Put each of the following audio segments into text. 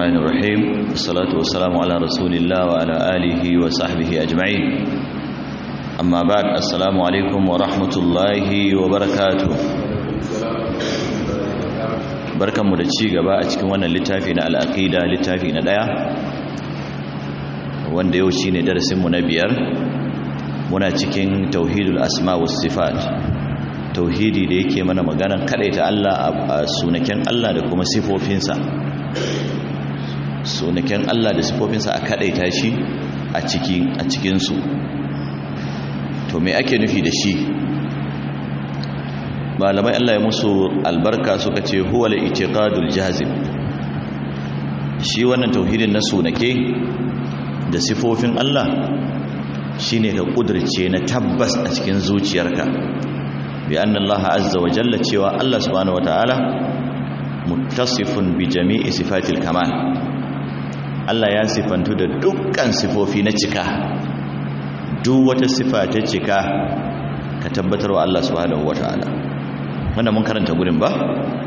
الرحمن الرحيم والصلاة والسلام على رسول الله وعلى آله وصحبه أجمعين أما بعد السلام عليكم ورحمة الله وبركاته barkan mu da ci gaba a cikin wannan littafi na al'aqida littafi na daya wanda yau shine darasin mu na biyar muna cikin tauhidul asma was sifat tauhidi da yake mana maganan ta Allah a sunaken Allah da kuma sifofinsa sunaken Allah da sifofinsa a kadaita shi a cikin a cikin su to me ake nufi da shi malamai Allah ya musu albarka suka ce huwa al-i'tiqadul jazim shi wannan tauhidin na sunake da sifofin Allah shine ka kudirce na tabbas a cikin zuciyarka bi anna Allah azza wa jalla cewa Allah subhanahu wataala muttasifun bi jami'i sifatil kamal Allah ya sifantu da dukkan sifofi na cika duk wata sifa ta cika ka tabbatar wa Allah subhanahu wataala wannan mun karanta gurin ba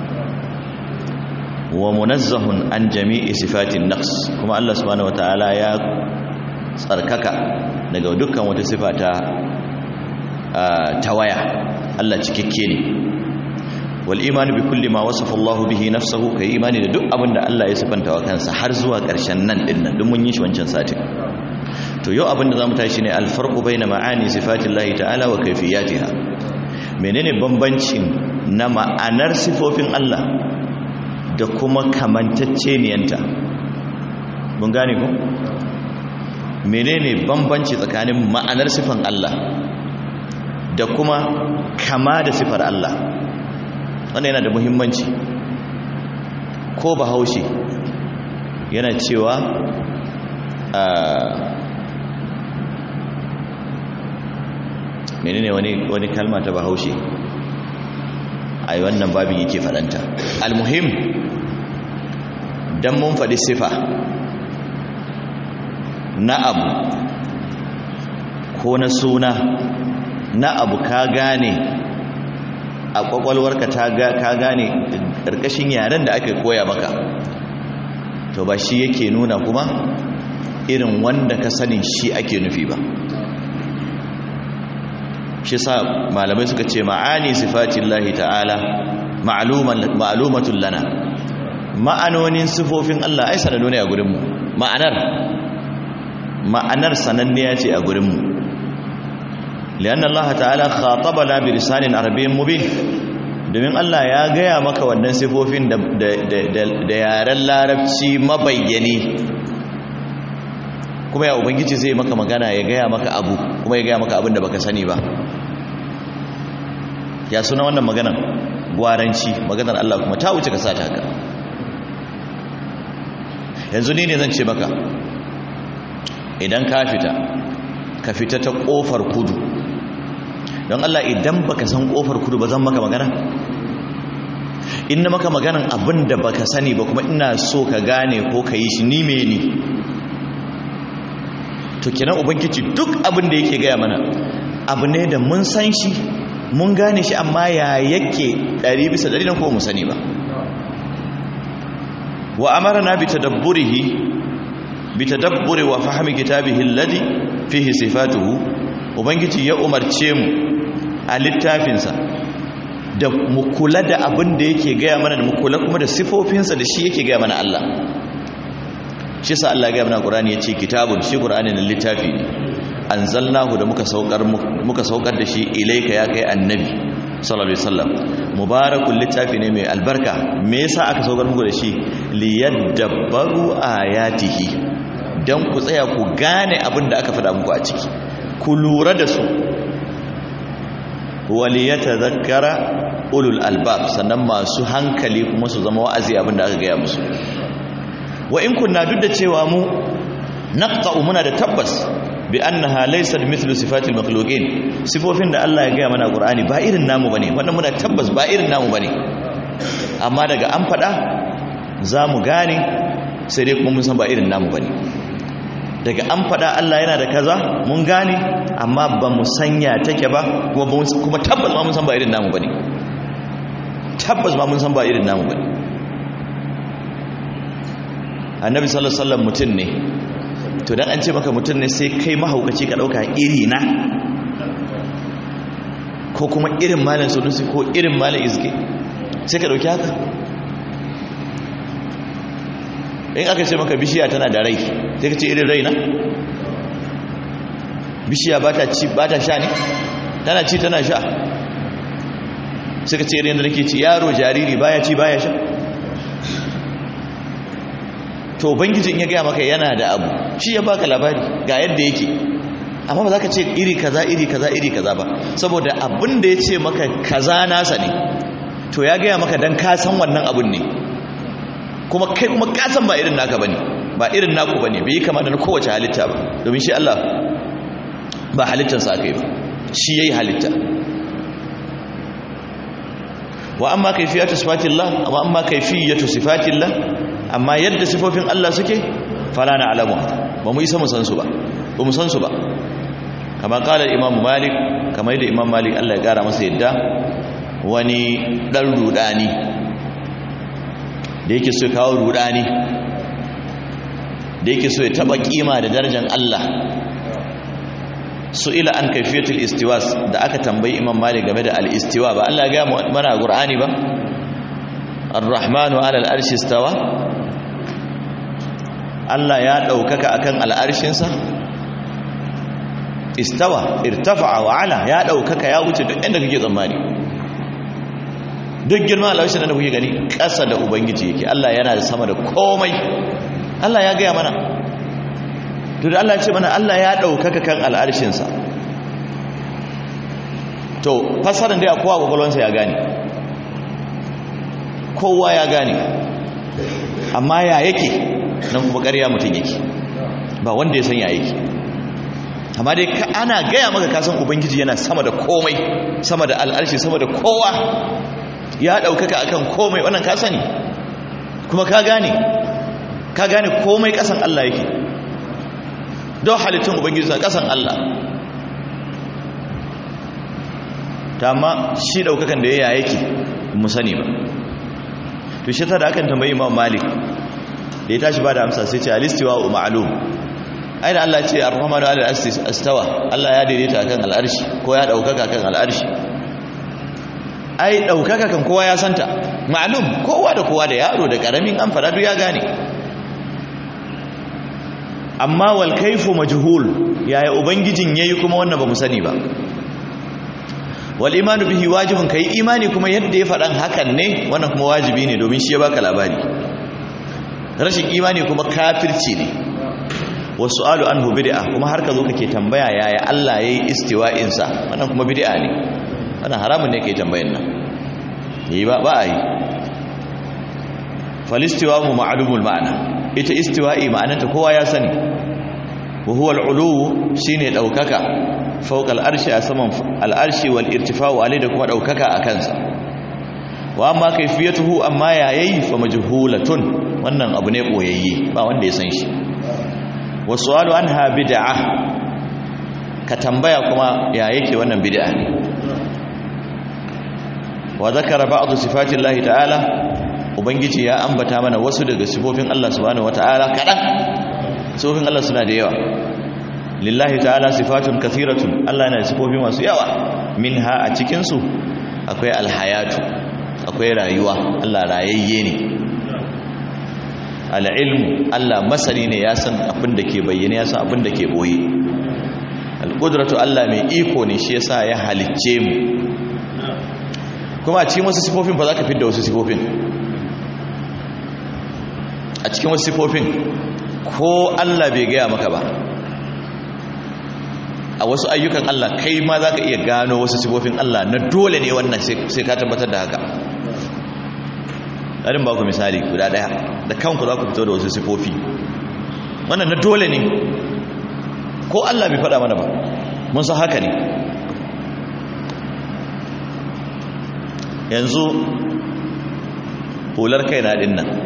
wa munazzahun an jami'i sifatin naqs kuma Allah subhanahu wataala ya tsarkaka daga dukkan wata sifa ta tawaya Allah cikakke ne wal imani bi kulli ma wasafa Allah bihi nafsuhu kai imani da duk abin da Allah ya sifanta wa kansa har zuwa ƙarshen nan din nan duk mun yi shi wancan satin to yau abin da zamu tashi ne al farqu baina ma'ani sifatillahi ta'ala wa kayfiyatiha menene bambancin na ma'anar sifofin Allah da kuma kamantacceniyanta mun gane ku menene bambanci tsakanin ma'anar sifan Allah da kuma kama da sifar Allah wannan yana da muhimmanci ko bahaushe yana cewa menene wani wani kalma ta bahaushe ai wannan babin yake fadanta almuhim dan mun faɗi sifa na abu ko na suna na abu ka gane a kwakwalwarka ka gane ƙarƙashin yaren da aka koya maka to ba shi yake nuna kuma irin wanda ka sanin shi ake nufi ba shi sa malamai suka ce ma'ani sifatin lahi ta'ala ma'alumatun lana ma'anonin sifofin Allah ai sanannu ne a gurinmu ma'anar ma'anar sananniya ce a gurinmu lian Allah ta'ala khatabana bi lisanin arabiyyin mubin domin Allah ya gaya maka wannan sifofin da da yaren larabci mabayyani kuma ya ubangiji zai maka magana ya gaya maka abu kuma ya gaya maka abin da baka sani ba ya suna wannan maganar gwaranci maganar Allah kuma ta wuce ka sata haka yanzu ni ne zan ce maka idan ka fita ka fita ta kofar kudu don Allah idan baka san kofar kudu ba zan maka magana in na maka maganan abin da baka sani ba kuma ina so ka gane ko ka yi shi ni me ni to kenan ubangiji duk abin da yake gaya mana abu ne da mun san shi mun gane shi amma ya yake ɗari bisa ɗari na kuma mu sani ba wa amarna bi tadabburihi bi tadabburi wa fahmi kitabihi alladhi fihi sifatuhu ubangiji ya umarce mu a littafinsa da mu kula da abin da yake gaya mana da mu kula kuma da sifofinsa da shi yake gaya mana Allah shi sa Allah gaya mana Qur'ani yace kitabun shi Qur'ani na littafi ne anzalnahu da muka saukar muka saukar da shi ilaika ya kai annabi sallallahu alaihi wasallam mubarakul littafi ne mai albarka me yasa aka saukar muku da shi liyadabbaru ayatihi dan ku tsaya ku gane abin da aka faɗa muku a ciki ku lura da su waliyatadhakkara ulul albab sannan masu hankali kuma su zama wa'azi abin da aka gaya musu wa in kunna duk da cewa mu naqta'u muna da tabbas bi annaha laysat mithlu sifatil makhluqin sifofin da Allah ya gaya mana Qur'ani ba irin namu bane wannan muna tabbas ba irin namu bane amma daga an fada zamu gane sai dai kuma mun san ba irin namu bane daga an fada Allah yana da kaza mun gane amma ba mu sanya take ba kuma kuma tabbas ma mun san ba irin namu bane tabbas ma mun san ba irin namu bane annabi sallallahu alaihi wasallam mutum ne to dan an ce maka mutum ne sai kai mahaukaci ka dauka iri na ko kuma irin malam sunusi ko irin malam izge sai ka dauki haka in aka ce maka bishiya tana da rai sai ka ce irin rai na bishiya ba ta ci ba ta sha ne tana ci tana sha sai ka ce irin da nake ci yaro jariri baya ci baya sha to bangiji in ya gaya maka yana da abu shi ya baka labari ga yadda yake amma ba za ka ce iri kaza iri kaza iri kaza ba saboda abin da ya ce maka kaza nasa ne to ya gaya maka don ka san wannan abin ne kuma kai kuma ka san ba irin naka bane ba irin naku bane bai kama da na kowace halitta ba domin shi Allah ba halittarsa aka yi ba shi yayi halitta wa amma kayfiyatu sifatillah wa amma kayfiyatu sifatillah amma yadda sifofin Allah suke fala na alamu ba mu isa mu san su ba ba mu san su ba kamar kala imam malik kamar yadda imam malik Allah ya gara masa yadda wani dan rudani da yake so ya kawo rudani da yake so ya taba kima da darajar Allah su'ila an kaifiyatul istiwas da aka tambayi imam malik game da al-istiwa ba Allah ya ga mana a qur'ani ba ar-rahmanu 'ala al-arshi istawa Allah ya daukaka akan al-arshinsa istawa irtafa'a wa 'ala ya daukaka ya wuce duk inda kake tsammani duk girman al-arshin da kuke gani ƙasa da ubangiji yake Allah yana da sama da komai Allah ya ga mana to da Allah ce mana Allah ya ɗaukaka kan al'arshinsa to fasarin da ya kowa kwakwalwansa ya gane kowa ya gane amma ya yake nan kuma ƙarya mutum yake ba wanda ya san ya yake amma dai ana gaya maka kasan ubangiji yana sama da komai sama da al'arshi sama da kowa ya ɗaukaka akan komai wannan ka sani kuma ka gane ka gane komai ƙasan Allah yake don halittun ubangiji na kasan Allah ta ma shi daukakan da ya yake mu sani ba to shi ta da akan tambayi imam malik da ya tashi ba da amsa sai ce alistiwa wa ma'lum ai da Allah ce ar-rahmanu ala al-astawa Allah ya daidaita akan al'arshi ko ya daukaka akan al'arshi ai daukaka kan kowa ya santa ma'lum kowa da kowa da yaro da karamin an fara duk ya gane amma wal kaifu majhul yaya ubangijin yayi kuma wannan ba mu sani ba wal imanu bihi wajibun kai imani kuma yadda ya faɗan hakan ne wannan kuma wajibi ne domin shi ya baka labari rashin imani kuma kafirci ne wasu'alu anhu bid'a kuma har ka zo kake tambaya yaya Allah yayi istiwa'in sa wannan kuma bid'a ne wannan haramun ne kai tambayan nan yi ba ba ai falistiwa mu ma'lumul ma'ana ita istiwa'i ma'anarta kowa ya sani wa huwa al-ulu shine daukaka fawqa al-arshi a saman al-arshi wal irtifa'u alai da kuma daukaka a kansa wa amma kayfiyatuhu amma yayi fa majhulatun wannan abu ne boyayye ba wanda ya san shi wa su'alu anha bid'ah ka tambaya kuma ya yake wannan bid'a ne wa zakara ba'd sifatillahi ta'ala ubangiji ya ambata mana wasu daga sifofin Allah subhanahu wataala kadan sifofin Allah suna da yawa lillahi ta'ala sifatun kathiratun Allah yana da sifofi masu yawa minha a cikin su akwai alhayatu akwai rayuwa Allah rayayye ne al'ilmu Allah masani ne ya san abin da ke bayyane ya san abin da ke boye alqudratu Allah mai iko ne shi yasa ya halicce mu kuma a cikin wasu sifofin ba za ka fidda wasu sifofin a cikin wasu sifofin ko Allah bai gaya maka ba a wasu ayyukan Allah kai ma za ka iya gano wasu sifofin Allah na dole ne wannan sai ka tabbatar da haka ɗarin ba ku misali guda ɗaya da kanku za ku fito da wasu sifofi wannan na dole ne ko Allah bai faɗa mana ba mun san haka ne yanzu hular kai na ɗin nan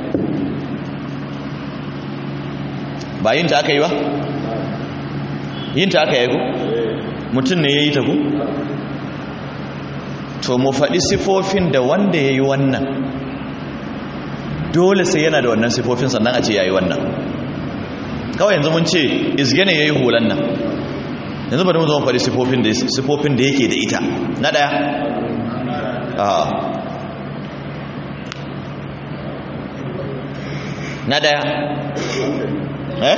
ba yin ta aka yi ba yin ta aka yi ku mutum ne ya yi ta ku to mu faɗi sifofin da wanda ya yi wannan dole sai yana da wannan sifofin sannan a ce yayi wannan kawai yanzu mun ce izgene yayi hulan nan yanzu bari mu zo mu faɗi sifofin da sifofin da yake da ita na daya a na daya eh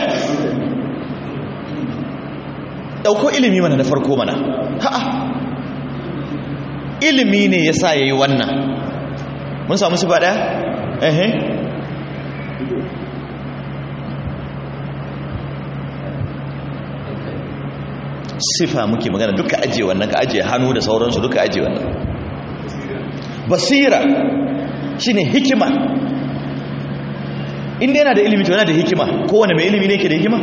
dauko ilimi mana na farko mana ha'a ilimi ne yasa yayi wannan mun samu sifa daya eh sifa muke magana duka ajiye wannan ka ajiye hannu da sauransu duka ajiye wannan basira shine hikima inda yana da ilimi to yana da hikima kowane mai ilimi ne ke da hikima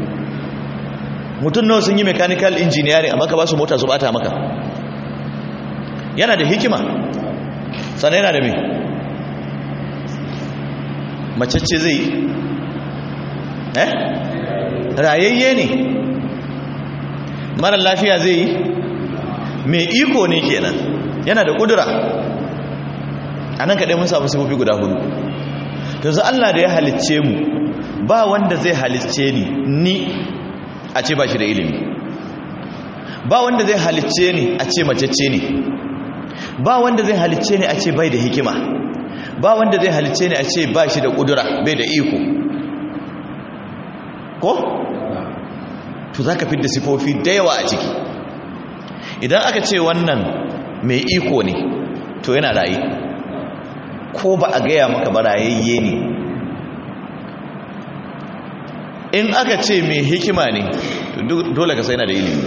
mutum nawa sun yi mechanical engineering amma ka ba su mota su bata maka yana da hikima sannan yana da me macece zai yi eh rayayye ne mara lafiya zai yi mai iko ne kenan yana da kudura a nan kaɗai mun samu sifofi guda hudu yanzu Allah da ya halicce mu ba wanda zai halicce ni ni a ce ba shi da ilimi ba wanda zai halicce ni a ce macece ne ba wanda zai halicce ni a ce bai da hikima ba wanda zai halicce ni a ce ba shi da kudura bai da iko ko? to za ka fi da sifofi da yawa a ciki idan aka ce wannan mai iko ne to yana raye ko ba a gaya maka ba rayayye ne in aka ce mai hikima ne dole ka sai na da ilimi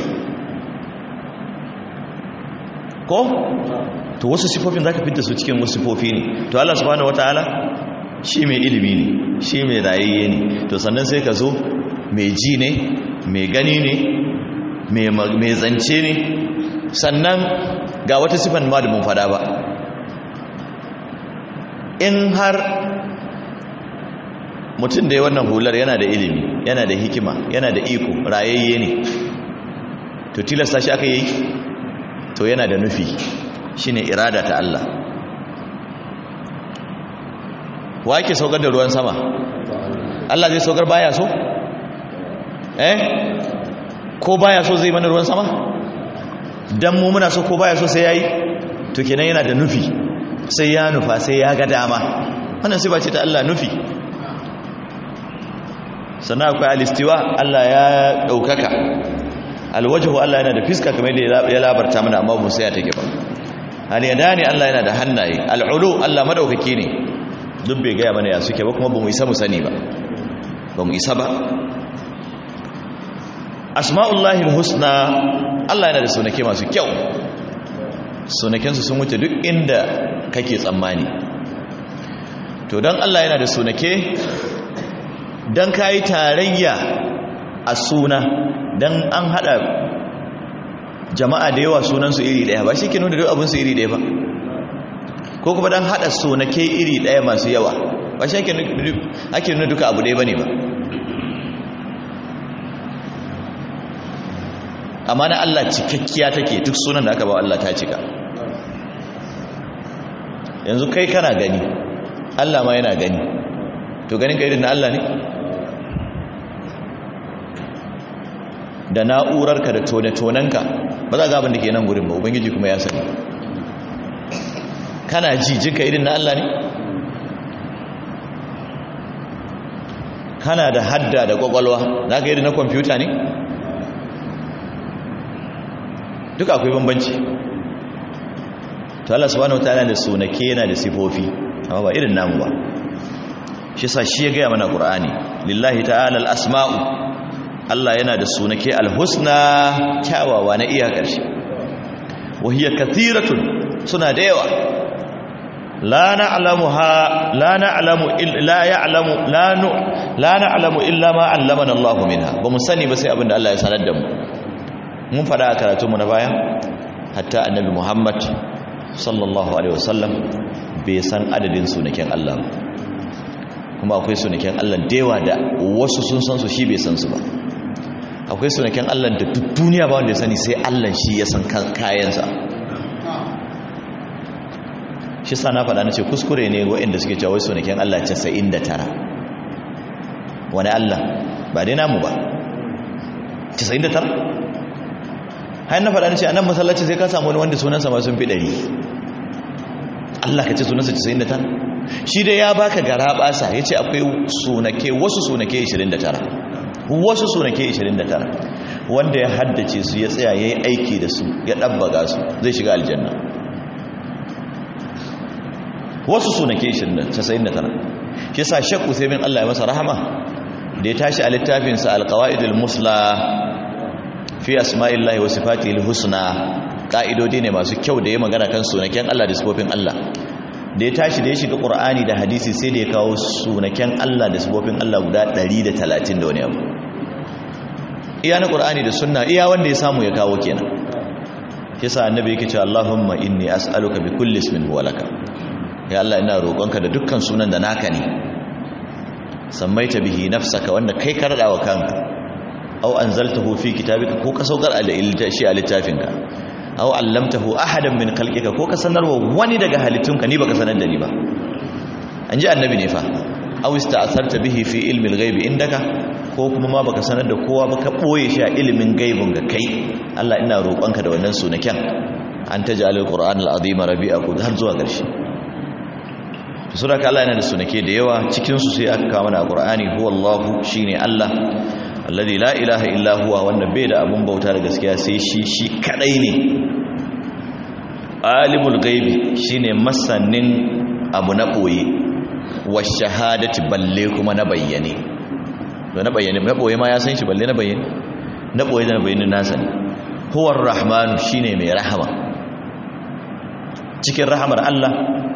ko to wasu sifofin za ka fi da su cikin wasu sifofi ne to Allah subhanahu wataala shi mai ilimi ne shi mai rayayye ne to sannan sai ka zo mai ji ne mai gani ne mai zance ne sannan ga wata sifan ma da mun fada ba in har mutum da ya wannan hular yana da ilimi yana da hikima yana da iko rayayye ne to tilasta shi aka yi to yana da nufi shine irada ta Allah wa ke saukar da ruwan sama Allah zai saukar baya so eh ko baya so zai mana ruwan sama dan mu muna so ko baya so sai yayi to kenan yana da nufi sai ya nufa sai ya ga dama wannan sai ba ce ta Allah nufi sannan akwai alistiwa Allah ya daukaka alwajhu Allah yana da fiska kamar da ya labarta mana amma mu sai ya take ba aliyadani Allah yana da hannaye al'ulu Allah madaukaki ne duk bai gaya mana ya suke ba kuma ba mu isa mu sani ba ba mu isa ba asma'ullahi husna Allah yana da sunake masu kyau sunakensu sun wuce duk inda kake tsammani to don Allah yana da sunake don kayi tarayya a suna don an hada jama'a da yawa sunansu iri daya ba shi ke nuna duk abinsu iri daya ba ko kuma don hada sunake iri daya masu yawa ba shi ake nuna duka abu daya ba ne ba amma na Allah cikakkiya take duk sunan da aka ba Allah ta cika yanzu kai kana gani Allah ma yana gani to ganin ka irin na Allah ne da na'urarka da tone-tonenka ba za ga abin da ke nan gurin ba ubangiji kuma ya sani kana ji jinka irin na Allah ne kana da hadda da kwakwalwa za ka irin na kwamfuta ne duka akwai bambanci to Allah subhanahu wataala da sunake yana da sifofi amma ba irin namu ba shi sa shi ya gaya mana qur'ani lillahi ta'ala al-asma'u Allah yana da sunake al-husna kyawawa na iya ƙarshe wa hiya kathiratun suna da yawa la na'lamuha la na'lamu illa ya'lamu la nu la na'lamu illa ma 'allamana Allah minha ba mu sani ba sai abinda Allah ya sanar da mu mun fada a karatunmu na baya hatta annabi muhammad sallallahu alaihi wasallam bai san adadin sunaken allah kuma akwai sunaken allah dewa da wasu sun san su shi bai san su ba akwai sunaken allah da duk duniya ba wanda ya sani sai allah shi ya san kayansa shi sa na faɗa na ce kuskure ne waɗanda suke cewa sunaken Allah 99 wani Allah ba dai namu ba 99 har na faɗa na ce a nan masallaci sai ka samu wani wanda sunansa ma sun fi ɗari Allah ka ce sunansa 99 shi dai ya baka gara basa ya ce akwai sunake wasu sunake 29 wasu sunake 29 wanda ya haddace su ya tsaya ya yi aiki da su ya ɗabbaga su zai shiga aljanna wasu sunake 99 shi sa shakku sai min Allah ya masa rahama da ya tashi a littafinsa alkawa'idul musla fi asma'illahi wa sifatihil husna ka'idodi ne masu kyau da ya magana kan sunaken Allah da sifofin Allah da ya tashi da ya shiga qur'ani da hadisi sai da ya kawo sunaken Allah da sifofin Allah guda 130 da wani abu iya na qur'ani da sunna iya wanda ya samu ya kawo kenan yasa annabi yake cewa Allahumma inni as'aluka bi kulli ismin huwa laka ya Allah ina roƙonka da dukkan sunan da naka ne sammaita bihi nafsaka wanda kai ka rada wa kanka aw anzaltahu fi kitabika ko ka saukar a shi a littafinka aw allamtahu ahadan min khalqika ko ka sanarwa wani daga halittunka ni baka sanar da ni ba an ji annabi ne fa aw ista'tharta bihi fi ilmi al-ghaibi indaka ko kuma ma baka sanar da kowa ba ka boye shi a ilimin gaibin ga kai Allah ina roƙonka da wannan sunaken an taj'al al-qur'an al-azim rabi'a har zuwa ƙarshe to sura ka Allah yana da sunake da yawa cikin su sai aka kawo mana qur'ani huwallahu shine Allah alladhi la ilaha illa huwa wanda bai da abun bauta da gaskiya sai shi shi kadai ne alimul ghaibi shine masanin abu na boye wa shahadati balle kuma na bayyane to na bayyane na boye ma ya san shi balle na bayyane na boye da na bayyane nasa ne huwar rahmanu shine mai rahama cikin rahamar Allah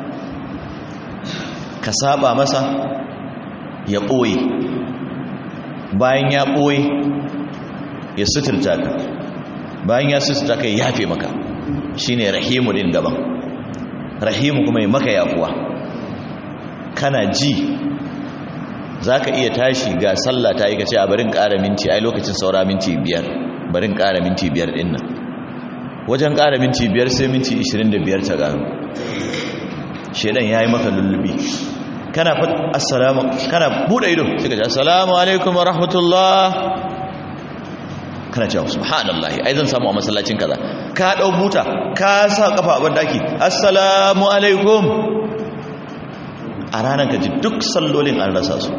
ka saba masa ya ɓoye bayan ya ɓoye ya suturta ka bayan ya suturta ka ya yafe maka shine rahimu din gaban rahimu kuma ya maka yafuwa kana ji za ka iya tashi ga sallah ta yi ka ce a barin ƙara minti ai lokacin saura minti biyar barin ƙara minti biyar ɗin nan wajen ƙara minti biyar sai minti 25 ta gano shedan ya yi maka lullubi kana fat assalamu kana bude ido sai ka ce assalamu alaikum wa rahmatullah kana cewa subhanallah ai zan samu a masallacin kaza ka dau buta ka sa kafa a bandaki assalamu alaikum a ranar ka ji duk sallolin an rasa su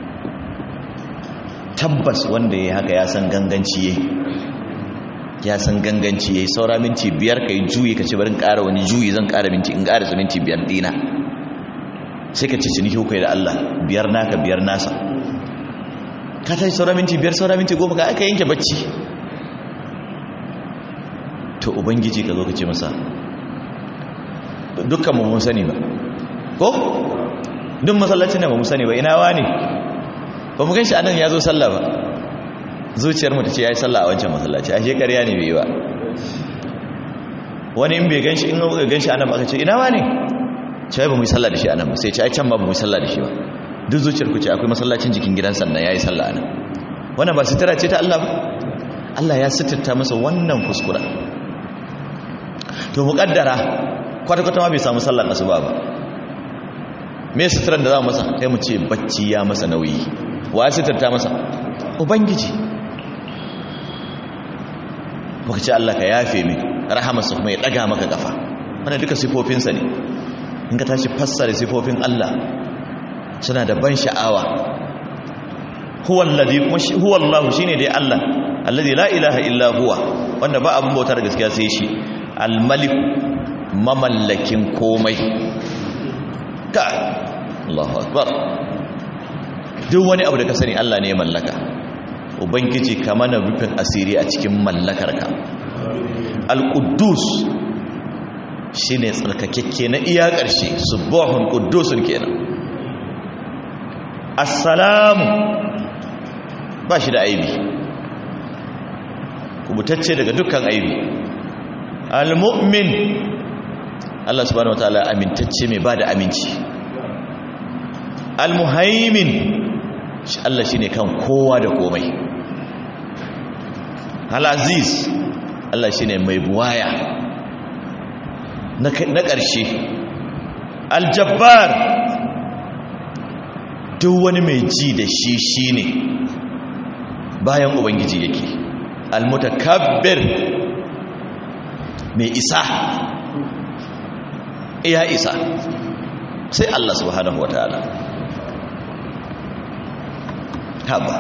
tabbas wanda ya haka ya san ganganci yayi ya san ganganci yayi saura minti biyar kai juyi ka ce barin ƙara wani juyi zan ƙara minti in ƙara minti biyar dina sai ka ce ciniki hukai da Allah biyar naka biyar nasa ka tashi saura minti biyar saura minti goma ka aka yanke bacci to ubangiji ka zo ka ce masa dukkan mu mun sani ba ko duk masallacin da ba mu sani ba ina wani ba mu ganshi anan ya zo sallah ba zuciyar mu ta ce ya yi sallah a wancan masallaci a shekariya ne bai ba wani in bai ganshi in ga ganshi anan aka ce ina wani ce ba mu yi sallah da shi anan ba sai ce ai can ba mu yi sallah da shi ba duk zuciyar ku ce akwai masallacin jikin gidan sannan yayi sallah anan wannan ba sitira ce ta Allah ba Allah ya sitirta masa wannan kuskura to muqaddara kwata kwata ma bai samu sallar asuba ba me sitiran da za mu masa sai mu ce bacci ya masa nauyi wa ya sitirta masa ubangiji muka ce Allah ka yafe min rahamarsa kuma ya daga maka kafa wannan duka sifofinsa ne in ka tashi fassara sifofin Allah suna da ban sha'awa huwa alladhi huwa Allah shine dai Allah alladhi la ilaha illa huwa wanda ba abun bauta da gaskiya sai shi al-malik mamallakin komai ka Allahu akbar duk wani abu da ka sani Allah ne ya mallaka ubangiji ka mana rufin asiri a cikin mallakarka al-quddus shine tsarkakekke na iya ƙarshe subuhun quddusun kenan assalamu ba shi da aibi kubutacce daga dukkan aibi al-mu'min Allah subhanahu wataala amintacce mai bada aminci al-muhaimin Allah shine kan kowa da komai al-aziz Allah shine mai buwaya na ƙarshe aljabbar duk wani mai ji da shi shine bayan ubangiji yake almutakabbir mai isa iya isa sai Allah subhanahu wataala haba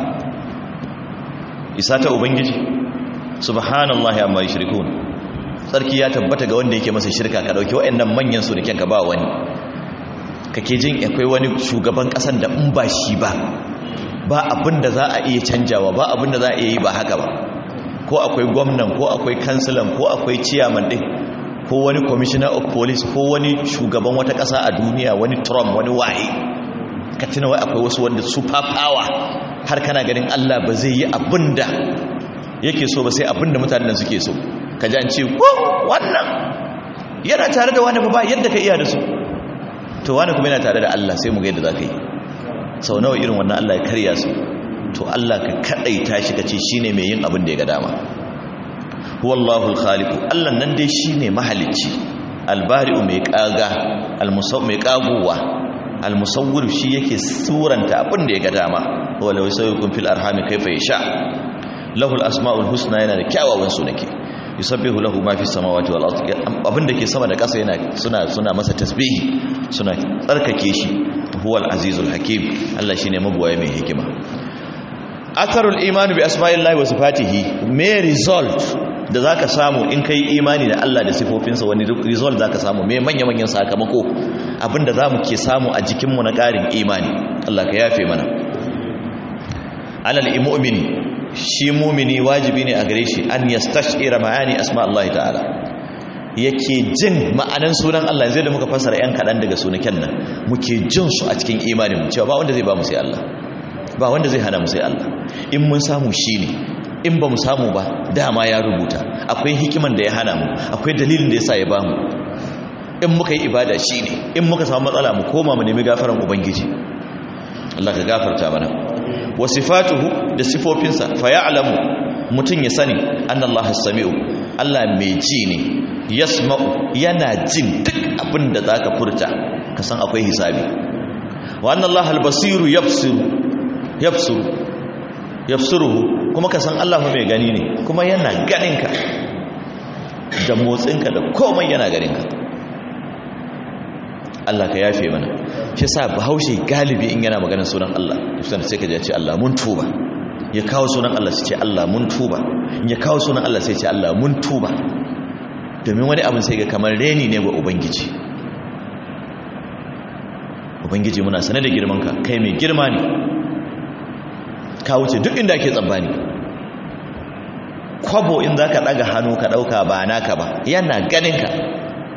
isa ta ubangiji subhanallahi amma yushrikun sarki ya tabbata ga wanda yake masa shirka ka dauki wayannan manyan su da kyanka ba wani kake jin akwai wani shugaban kasan da in ba shi ba ba abin da za a iya canjawa ba abin da za a iya yi ba haka ba ko akwai gwamnan ko akwai kansilan ko akwai ciyaman din ko wani commissioner of police ko wani shugaban wata kasa a duniya wani trump wani waye ka tuna wai akwai wasu wanda super power har kana ganin Allah ba zai yi abin da yake so ba sai abin da mutanen suke so ka ji an ce wannan yana tare da wani ba yadda ka iya da su to wani kuma yana tare da Allah sai mu ga yadda za ka yi sau nawa irin wannan Allah ya karya su to Allah ka kadaita shi kace shine mai yin abin da ya ga dama huwallahu alkhaliq Allah nan dai shine mahalicci albari'u mai kaga almusaw mai kaguwa almusawwir shi yake suranta abin da ya ga dama wala yusawwikum fil arhami kayfa yasha lahu alasmaul husna yana da kyawawan sunake yusabbihu lahu ma fis samawati wal ardi abin da ke sama da ƙasa yana suna suna masa tasbihi suna tsarkake shi huwal azizul hakim Allah shine mabuwaye mai hikima atharul imani bi asma'illahi wa sifatihi me result da zaka samu in kai imani da Allah da sifofinsa wani result zaka samu me manya manyan sakamako abinda zamu ke samu a jikin mu na karin imani Allah ka yafe mana alal mu'mini shi mu'mini wajibi ne a gare shi an yastashira ma'ani asma'allahi ta'ala yake jin ma'anan sunan Allah yanzu da muka fasara yan kaɗan daga sunaken nan muke jin su a cikin imanin cewa ba wanda zai ba mu sai Allah ba wanda zai hana mu sai Allah in mun samu shi ne in ba mu samu ba dama ya rubuta akwai hikiman da ya hana mu akwai dalilin da ya sa ya ba mu in muka yi ibada shi ne in muka samu matsala mu koma mu nemi gafaran ubangiji Allah ka gafarta mana wa sifatuhu da sifofinsa fa ya'lamu mutun ya sani annallaha as-sami'u Allah mai ji ne yasma'u yana jin duk abin da zaka furta ka san akwai hisabi wa annallaha al-basiru yabsiru yabsiru yabsiruhu kuma ka san Allah mai gani ne kuma yana ganinka da motsinka da komai yana ganinka Allah ka yafe mana shi sa bahaushe galibi in yana maganar sunan Allah sai sai ka ji ce Allah mun tuba ya kawo sunan Allah sai ce Allah mun tuba ya kawo sunan Allah sai ce Allah mun tuba domin wani abin sai ga kamar reni ne ga ubangiji ubangiji muna sane da girmanka kai mai girma ne ka wuce duk inda ake tsammani kwabo in za ka ɗaga hannu ka ɗauka ba naka ba yana ganinka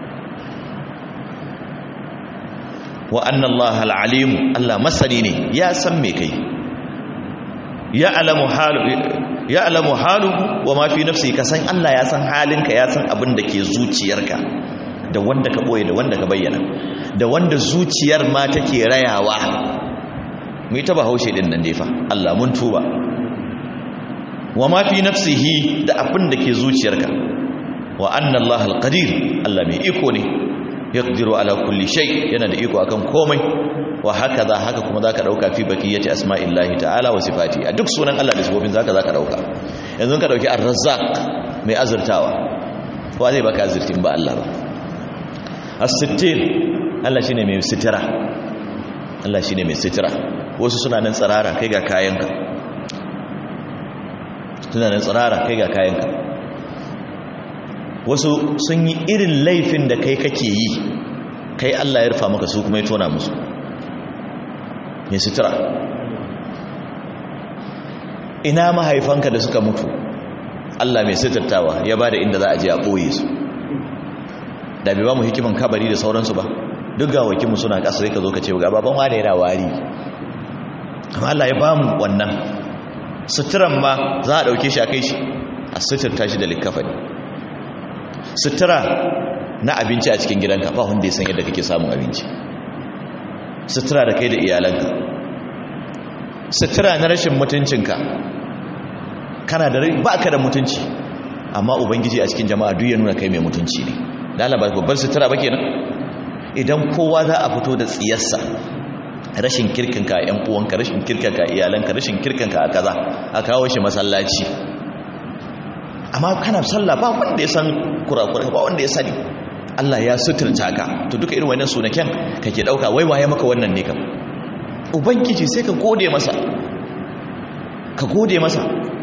wa annallaha al'alimu Allah masani ne ya san me kai ya alamu halu ya alamu haluhu wa ma fi nafsi ka san Allah ya san halinka ya san abin da ke zuciyarka da wanda ka boye da wanda ka bayyana da wanda zuciyar ma take rayawa mu ta bahaushe din nan dai fa Allah mun tuba wa ma fi nafsihi da abin da ke zuciyarka wa anna Allah al-qadir Allah mai iko ne yaqdiru ala kulli shay yana da iko akan komai wa hakaza haka kuma zaka dauka fi bakiyati asma'illahi ta'ala wa sifati a duk sunan Allah da sifofin zaka zaka dauka yanzu ka dauki ar-razzaq mai azurtawa wa zai baka azurtin ba Allah ba as-sittir Allah shine mai sitira Allah shine mai sitira wasu suna nan tsirara kai ga kayanka suna nan tsirara kai ga kayanka wasu sun yi irin laifin da kai kake yi kai Allah ya rufa maka su kuma ya tona musu mai sutura ina mahaifanka da suka mutu Allah mai suturtawa ya ba da inda za a je a ɓoye su da bai ba mu hikiman kabari da sauransu ba duk ga wakinmu suna ƙasa sai ka zo ka ce ga baban wane yana wari amma Allah ya ba mu wannan suturan ma za a ɗauke shi a kai shi a suturta shi da likafani sutura na abinci a cikin gidanka ba wanda ya san yadda kake samun abinci sutura da kai da iyalanka sutura na rashin mutuncinka kana da ba ka da mutunci amma ubangiji a cikin jama'a duk ya nuna kai mai mutunci ne lalaba babban sutura ba kenan idan kowa za a fito da tsiyarsa rashin kirkinka a 'yan uwanka rashin kirkinka a iyalanka rashin kirkinka a kaza a kawo shi masallaci amma kana sallah ba wanda ya san kurakurai ba wanda ya sani Allah ya suturta ka to duka irin wannan sunaken kake dauka wai waye maka wannan ne kam ubangiji sai ka gode masa ka gode masa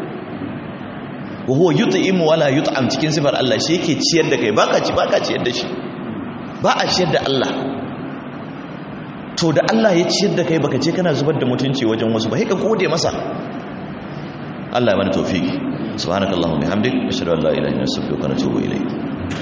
wa huwa yut'imu wala yut'am cikin sifar Allah shi yake ciyar da kai baka ci baka ciyar da shi ba a ciyar da Allah to da Allah ya ciyar da kai baka ce kana zubar da mutunci wajen wasu ba sai ka gode masa Allah ya mana tawfiki subhanakallahumma bihamdik ashhadu an la ilaha illa anta astaghfiruka wa atubu ilayk